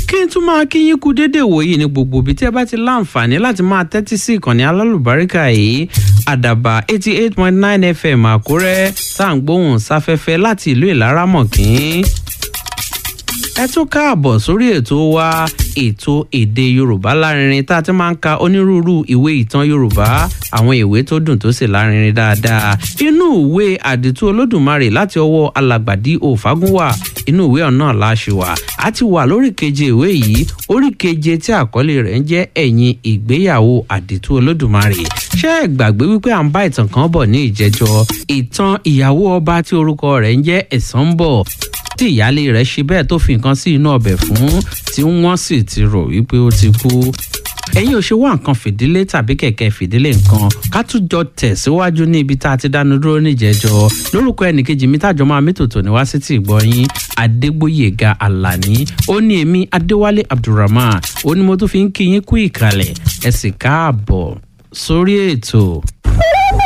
kí n tún máa kí yín kú déédéé wòye ní gbogbo ibi tí ẹ bá ti láǹfààní láti máa tẹ́tí sí ìkànnì alálùbáríkà yìí àdàbà eighty eight point nine fm àkúrẹ́ tá à ń gbóhùn sáfẹ́fẹ́ láti ìlú ìlaramọ̀kín ẹ tún káàbọ̀ sórí ètò wa ètò èdè yorùbá lárinrin tá a ti máa ń ka onírúurú ìwé ìtàn yorùbá àwọn ìwé tó dùn tó sì lárinrin dáadáa inú ìwé àdìtú olódùmarè láti ọwọ́ alàgbàdì òfagúnwà inú ìwé ọ̀nà láṣìwà a ti wà lórí keje ìwé yìí orí keje tí àkọlé rẹ̀ ń jẹ́ ẹ̀yìn ìgbéyàwó àdìtú olódùmarè ṣé ẹ gbàgbé wípé à ń bá ìtàn kan bọ̀ ní ìjẹjọ ìtàn ìyàwó ọba tí orúkọ rẹ̀ ń jẹ́ ẹ̀sán ń bọ̀ tí ìyáálé rẹ̀ ṣe bẹ́ẹ̀ tó fi nǹkan sí inú ọbẹ̀ fún tí wọ́n sì ti rò wípé ó ti kú ẹ̀yin ò ṣe wá nǹkan fìdílé tàbí kẹ̀kẹ́ fìdílé nǹkan ká tún jọ tẹ̀síwájú ní ibi tá a ti dánu dúró níjẹ̀jọ lórúkọ ẹnìkejì mi tájọ máa mí tòtò ní wá sí ti ìgbọ́yìn adégbòyèga alani ó ní èmi adéwálé abdulrahman ó ní mo tún fi ń kí yín kú ìkàlẹ̀ ẹ sì káàbọ̀ sórí ètò.